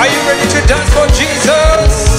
Are you ready to dance for Jesus?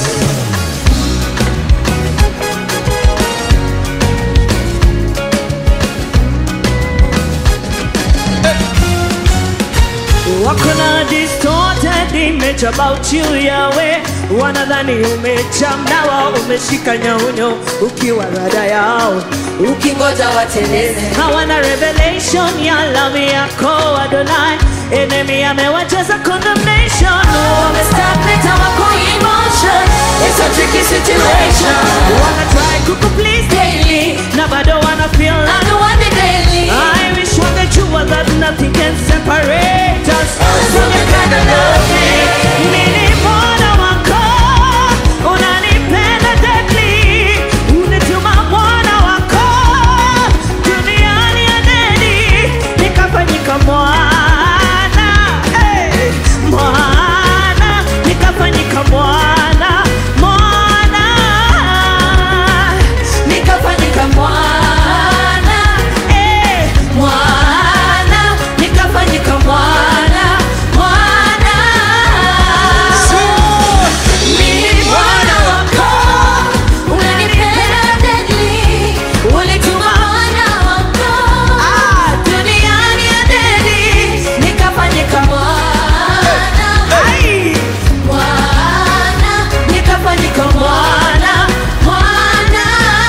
wako na distorted image about you Yahweh, wanadhani umechamnawa, umeshika nyaunyo ukiwa rada yao, ukingoja wateleze hawana revelation ya love yako Adonai. Enemy amewacheza condemnation, wamestagnate hawako emotion it's a tricky situation wana try kuku please daily, na bado wana feel I'm like the one that daily I wish wangejua that nothing can separate us from your kind of loving. Mimi mwana wako, unanipenda deeply. Unituma mwana wako, duniani ya neni, nikafanyika mwana. Hey, mwana, nikafanyika mwana, mwana. nikafanyika mwana Eh, mwana nikafanyika mwana mwana mimi mwana wako unanipenda deadly ulituma mwana wako duniani ya dedi nikafanyika mwana ai. mwana nikafanyika mwana mwana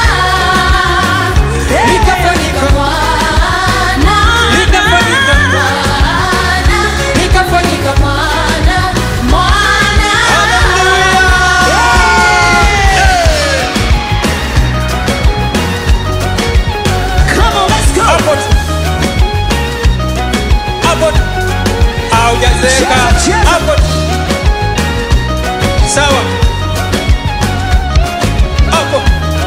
Nikafanyika mwana Nikafanyika mwana nikafanyika mwana mwana Come on, let's go. Hapo tu. Hapo tu. Haujazeeka. Cheza, cheza. Hapo tu. Sawa. Hapo.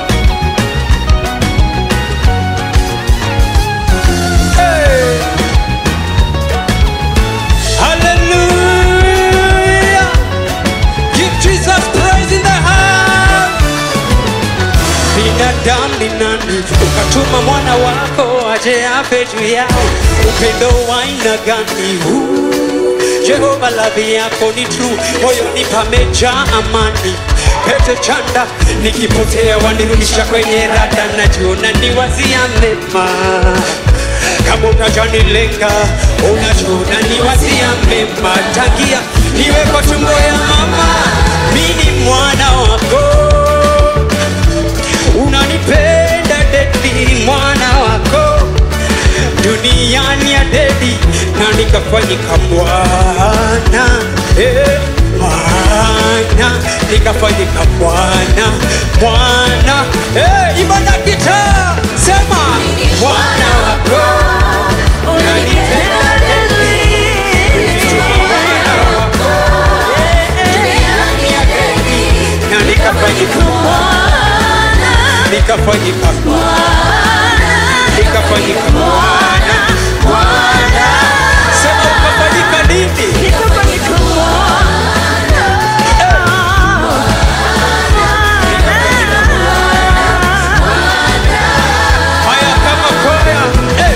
Hey. Hallelujah. Give Jesus praise in the house. binadamu ni nani ukatuma mwana wako aje afe juu yao upendo wa aina gani huu jehova ladhi yako ni true moyoni pamejaa amani pete chanda nikipotea wanirudisha kwenye rada najiona ni wazia mema kama unajanilenga unajiona ni wazia mema tangia niwe kwa tumbo ya mama mini mwana wako unanipenda dedi mwana wako duniani ya dedi na nikafanyika bwana eh, mwana nikafanyika bwana mwana eh, ibada kita sema mwana wako unanipenda dedi mwana wako na nikafanyika nikafanyika nikafanyika mwana mwana sema ukafanyika nini Nikafanyika mwana. haya kama kwaya eh.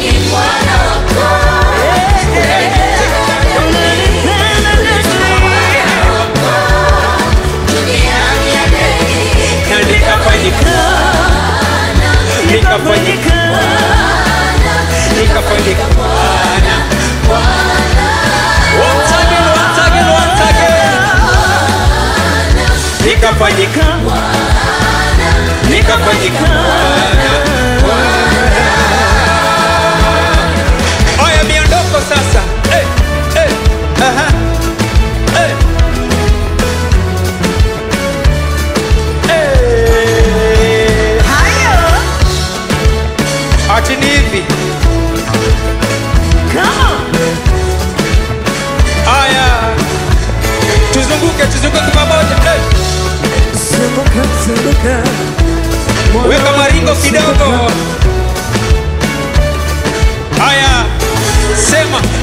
na nikafanyika nikafanyika nikafanyika mwana once again once again once again nikafanyika nikafanyika mwana Oya miondoko sasa. Eh, eh, aha. Eh. Eh. Ati ni hivi. Aya. Tuzunguke, tuzunguke pamoja. Eh. Zunguka, zunguka. Weka maringo kidogo. Haya, sema